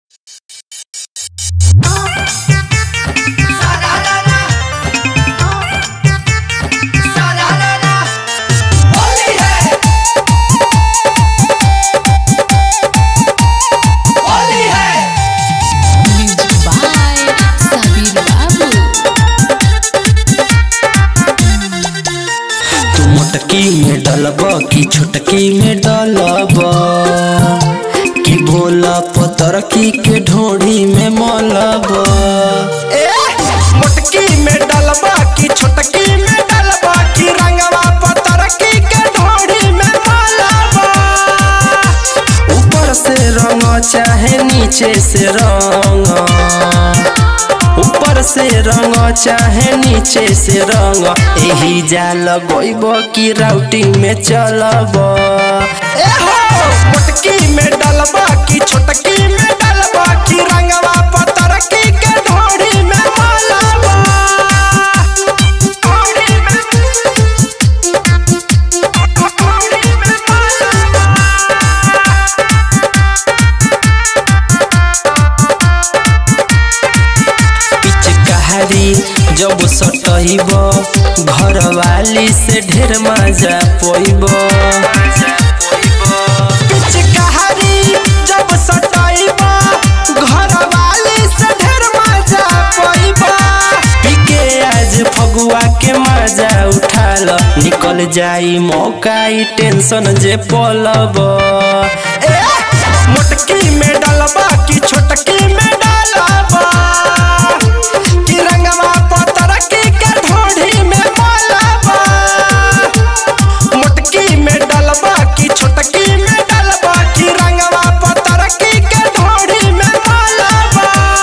डलब की छोटकी में डलब कि भोला पतर की के ढोढ़ी में मलब ए मोटकी में डलबा की छोटकी में डलबा की रंगवा पतरकी के ढोड़ी में मलबा ऊपर से रंग चाहे नीचे से रंग ऊपर से रंग चाहे नीचे से रंग एही जाल गोइब की राउटिंग में चलब ए हो मोटकी में डलबा की छोटकी में डलबा की रंगवा पतरकी के ढोड़ी में मलबा ढोड़ी में ढोड़ी में मलबा पिचकारी जब सटहिब घर वाली से ढेर मजा पोइब पिचकारी जब सटाइबा घर वाली से ढेर मजा पइबा पीके आज फगुआ के मजा उठाल निकल जाई मौका ई टेंशन जे पलब ए मोटकी में डलबा की छोटकी में डलबा की रंगवा पतरकी के ढोढ़ी में मलबा मोटकी में डलबा की छोटकी में डलबा की रंगवा पतरकी के ढोढ़ी में मलबा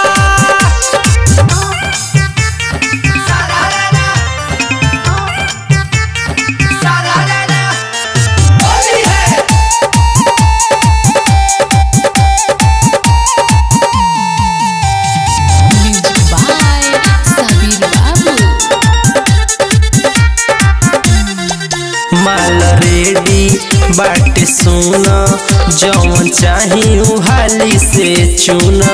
होली है Music by Sabir Babu. माल रेडी बाटे सोना जौन चाही उ हाली से चुना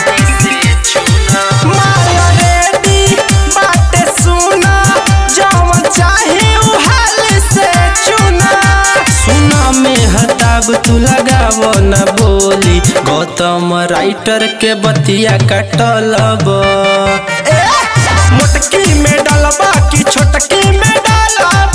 माया रेडी बाटे सुना जवन चाहे उ हाल से चुना सुना में हताब तू लगाव न बोली गौतम राइटर के बतिया कटलब ए मोटकी में डलबा की छोटकी में डलबा